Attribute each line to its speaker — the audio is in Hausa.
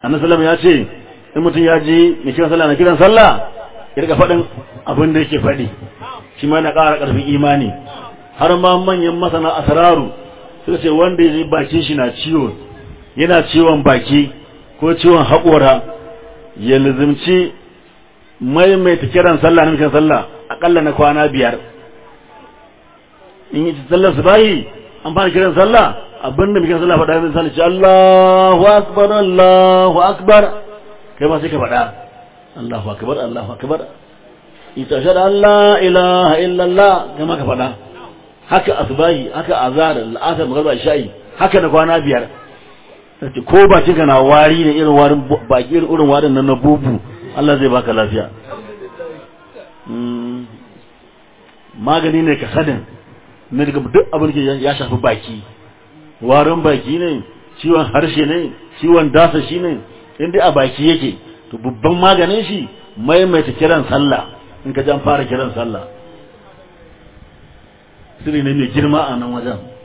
Speaker 1: annabi sallallahu ya ce in mutum ya ji mai kiran sallah na kiran sallah ya riga faɗin abin da yake faɗi shi ma na ƙara ƙarfin imani har ma manyan masana asararu suka ce wanda ya ji bakin shi na ciwo yana ciwon baki ko ciwon haƙora ya lizimci maimaita kiran sallah na kiran sallah aƙalla na kwana biyar in yi sallar su bayi an fara kiran sallah abinda kiran sallah faɗa min sallah ce Allahu akbar Allahu akbar kai ma sai ka faɗa Allahu akbar Allahu akbar ita shada Allah ilaha illallah kai ma ka faɗa haka asbahi haka azar al'asar magana sha'i haka na kwana biyar ko ba cika na wari ne irin warin baki irin warin nan na bubu Allah zai baka lafiya magani ne ka sanin na daga duk abin da ya shafi baki warin baki ne ciwon harshe ne ciwon dasa shi ne inda a baki yake to babban maganin shi maimaita kiran sallah in ka jan fara kiran sallah sirri ne mai girma a nan wajen